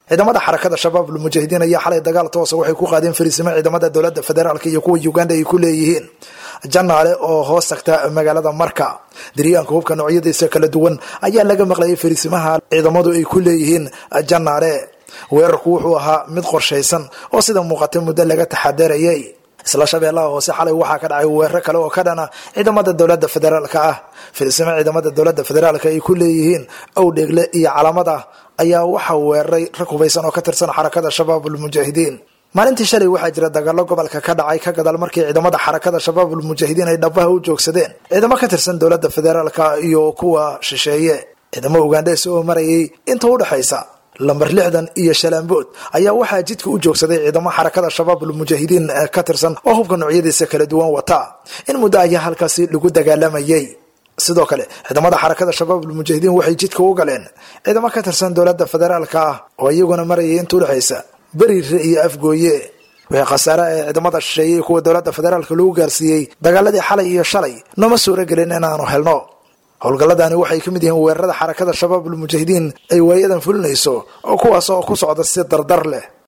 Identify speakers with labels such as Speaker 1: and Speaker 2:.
Speaker 1: ciidamada xarakada shabaab ulmujaahidiin ayaa xalay dagaal toosa waxay ku qaadeen fariisimo ciidamada dowlada federaalk iyo kuwa uganda ay ku leeyihiin janaale oo hoos tagta magaalada marka diryaanka hubka noocyadiisa kala duwan ayaa laga maqlayay fariisimaha ciidamadu ay ku leeyihiin janaale weerarku wuxuu ahaa mid qorshaysan oo sida muuqata muddo laga taxadarayay isla shabeellaha hoose xalay waxaa ka dhacay weeraro kale oo ka dhana ciidamada dowlada federaalka ah fariisimo ciidamada dowlada federaalk ay ku leeyihiin owdheegle iyo calamada ayaa waxaa weeraray rag hubaysan oo ka tirsan xarakada shabaab ulmujaahidiin maalintii shalay waxaa jira dagaalo gobolka ka dhacay ka gadaal markii ciidamada xarakada shabaab ulmujaahidiin ay dhabaha u joogsadeen ciidamo ka tirsan dowlada federaalka iyo kuwa shisheeye ciidamo ugandhees oo marayay inta udhexaysa lambar lixdan iyo shalaambood ayaa waxaa jidka u joogsaday ciidamo xarakada shabaab ulmujaahidiin ka tirsan oo hubka noocyadiisa kala duwan wata in muddo ayaa halkaasi lagu dagaalamayay sidoo kale ciidamada xarakada shabaab ulmujaahidiin waxay jidka u galeen ciidamo ka tirsan dowlada federaalka ah oo iyaguna marayay inta udhexaysa beriire iyo afgooye wixii khasaare ee ciidamada shisheeyey kuwa dowlada federaalka lagu gaarsiiyey dagaaladii xalay iyo shalay nooma suuro gelin inaanu helno howlgalladani waxay ka mid yihiin weerarada xarakada shabaab ulmujaahidiin ay waayadan fulinayso oo kuwaas oo ku socda si dardar leh